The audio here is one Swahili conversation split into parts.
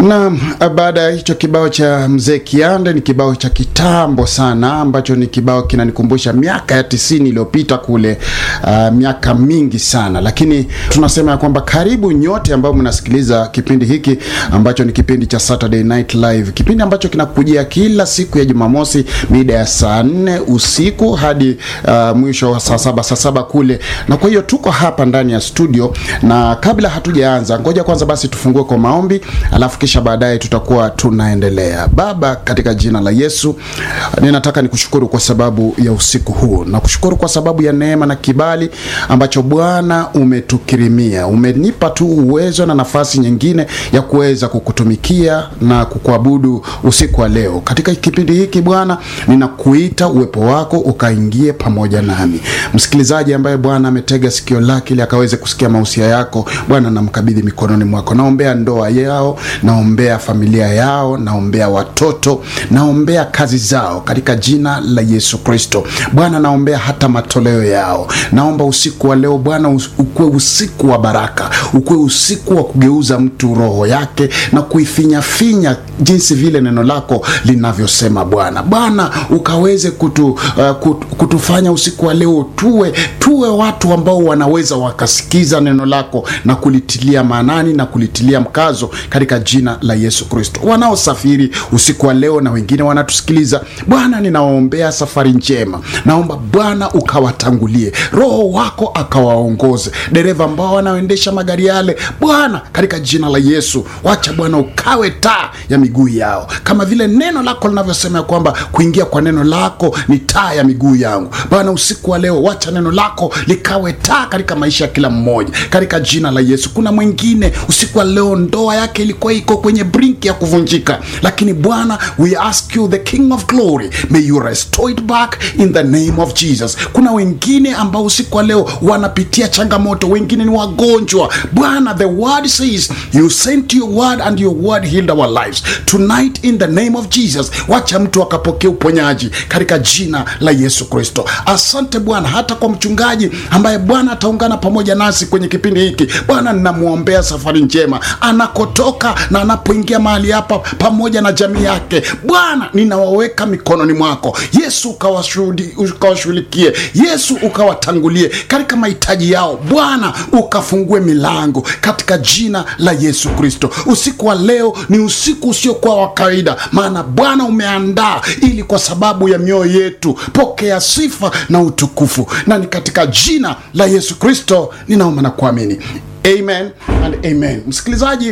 Naam, baada ya hicho kibao cha mzee Kiande, ni kibao cha kitambo sana ambacho ni kibao kinanikumbusha miaka ya tisini iliyopita kule, uh, miaka mingi sana, lakini tunasema ya kwamba karibu nyote ambao mnasikiliza kipindi hiki ambacho ni kipindi cha Saturday Night Live, kipindi ambacho kinakujia kila siku ya Jumamosi mida ya saa nne usiku hadi uh, mwisho wa saa saba saa saba kule, na kwa hiyo tuko hapa ndani ya studio, na kabla hatujaanza, ngoja kwanza basi tufungue kwa maombi alafu kisha baadaye tutakuwa tunaendelea. Baba, katika jina la Yesu, ninataka nikushukuru kwa sababu ya usiku huu, na kushukuru kwa sababu ya neema na kibali ambacho Bwana umetukirimia. Umenipa tu uwezo na nafasi nyingine ya kuweza kukutumikia na kukuabudu usiku wa leo. Katika kipindi hiki Bwana, ninakuita uwepo wako ukaingie pamoja nami. Msikilizaji ambaye Bwana ametega sikio lake ili akaweze kusikia mausia yako, Bwana namkabidhi mikononi mwako. Naombea ndoa yao, naombea familia yao, naombea watoto, naombea kazi zao katika jina la Yesu Kristo. Bwana, naombea hata matoleo yao. Naomba usiku wa leo Bwana ukuwe usiku wa baraka, ukuwe usiku wa kugeuza mtu roho yake na kuifinyafinya jinsi vile neno lako linavyosema. Bwana Bwana ukaweze kutu, uh, kutu, kutufanya usiku wa leo tuwe tuwe watu ambao wanaweza wakasikiza neno lako na kulitilia maanani na kulitilia mkazo katika jina la Yesu Kristo. Wanaosafiri usiku wa leo na wengine wanatusikiliza, Bwana ninawaombea safari njema. Naomba Bwana ukawatangulie, Roho wako akawaongoze, dereva ambao wanaoendesha magari yale, Bwana katika jina la Yesu, wacha Bwana ukawe taa ya miguu yao, kama vile neno lako linavyosema ya kwamba kuingia kwa neno lako ni taa ya miguu yangu. Bwana usiku wa leo, wacha neno lako likawe taa katika maisha ya kila mmoja, katika jina la Yesu. Kuna mwingine usiku wa leo ndoa yake ilikuwa iko kwenye brink ya kuvunjika, lakini Bwana, we ask you the King of glory, may you restore it back in the name of Jesus. Kuna wengine ambao usiku wa leo wanapitia changamoto, wengine ni wagonjwa. Bwana, the word says you sent your word and your word healed our lives tonight in the name of Jesus. Wacha mtu akapokea uponyaji katika jina la Yesu Kristo. Asante Bwana, hata kwa mchungaji ambaye Bwana ataungana pamoja nasi kwenye kipindi hiki. Bwana, ninamwombea safari njema anakotoka na anapoingia mahali hapa pamoja na jamii yake. Bwana, ninawaweka mikononi mwako Yesu, ukawashughulikie Yesu, ukawatangulie katika mahitaji yao. Bwana, ukafungue milango katika jina la Yesu Kristo. Usiku wa leo ni usiku usiokuwa wa kawaida, maana Bwana umeandaa ili kwa sababu ya mioyo yetu. Pokea sifa na utukufu, na ni katika jina la Yesu Kristo ninaomba na kuamini, amen and amen. Msikilizaji,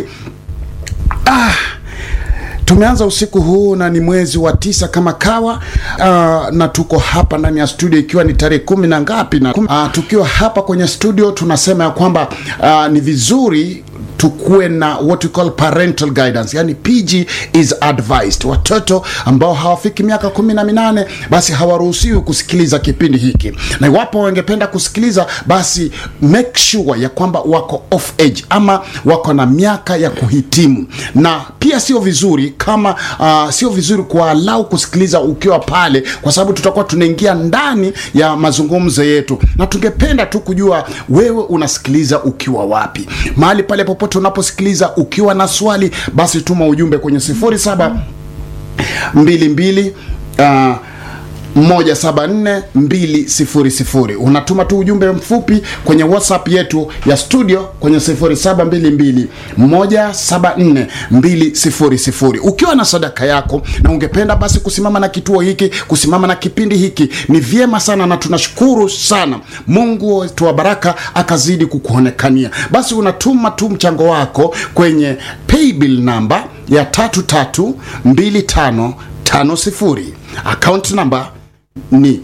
ah, tumeanza usiku huu na ni mwezi wa tisa kama kawa uh, na tuko hapa ndani ya studio ikiwa ni tarehe kumi na ngapi na uh, tukiwa hapa kwenye studio tunasema ya kwamba uh, ni vizuri tukuwe na what we call parental guidance, yani PG is advised. Watoto ambao hawafiki miaka kumi na minane basi hawaruhusiwi kusikiliza kipindi hiki, na iwapo wangependa kusikiliza basi make sure ya kwamba wako off age ama wako na miaka ya kuhitimu, na pia sio vizuri kama uh, sio vizuri kuwalau kusikiliza ukiwa pale, kwa sababu tutakuwa tunaingia ndani ya mazungumzo yetu, na tungependa tu kujua wewe unasikiliza ukiwa wapi, mahali pale popote unaposikiliza ukiwa na swali basi tuma ujumbe kwenye sifuri saba mbili mbili uh, moja saba nne mbili sifuri sifuri. Unatuma tu ujumbe mfupi kwenye WhatsApp yetu ya studio kwenye sifuri saba mbili mbili moja saba nne mbili sifuri sifuri. Ukiwa na sadaka yako na ungependa basi kusimama na kituo hiki, kusimama na kipindi hiki, ni vyema sana na tunashukuru sana. Mungu wetu wa baraka akazidi kukuonekania. Basi unatuma tu mchango wako kwenye paybill namba ya tatu tatu mbili tano tano sifuri. Account number ni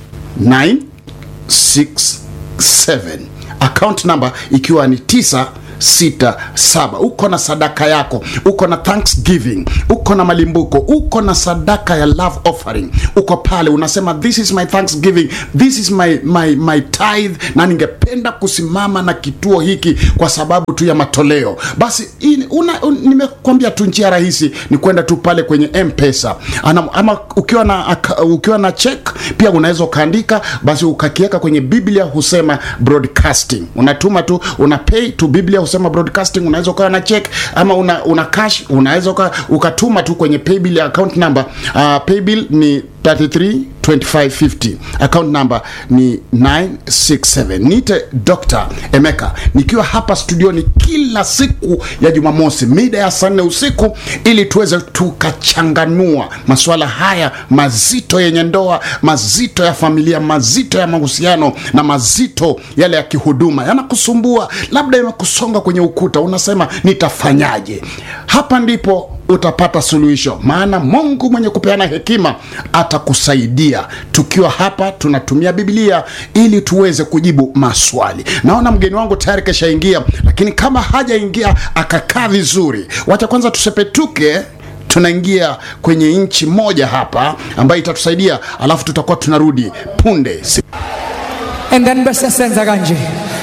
967 account number ikiwa ni 967. Uko na sadaka yako, uko na thanksgiving, uko na malimbuko, uko na sadaka ya love offering, uko pale unasema this is my thanksgiving, this is my, my, my tithe, na ningependa kusimama na kituo hiki kwa sababu tu ya matoleo. Basi una, un, nimekwambia tu njia rahisi ni kwenda tu pale kwenye M-Pesa Ana, ama ukiwa na ukiwa na check pia unaweza ukaandika, basi ukakiweka kwenye Biblia husema broadcasting, unatuma tu una pay to Biblia kusema broadcasting unaweza ukawa na check ama una, una cash unaweza uka, ukatuma tu kwenye paybill ya account number uh, paybill ni 33 2550 account number ni 967 niite dr emeka nikiwa hapa studioni kila siku ya jumamosi mida ya saa nne usiku ili tuweze tukachanganua masuala haya mazito yenye ndoa mazito ya familia mazito ya mahusiano na mazito yale ya kihuduma yanakusumbua labda imekusonga kwenye ukuta unasema nitafanyaje hapa ndipo utapata suluhisho maana mungu mwenye kupeana hekima atakusaidia tukiwa hapa tunatumia biblia ili tuweze kujibu maswali naona mgeni wangu tayari keshaingia lakini kama hajaingia akakaa vizuri wacha kwanza tusepetuke tunaingia kwenye nchi moja hapa ambayo itatusaidia alafu tutakuwa tunarudi punde And then basta senza kanji.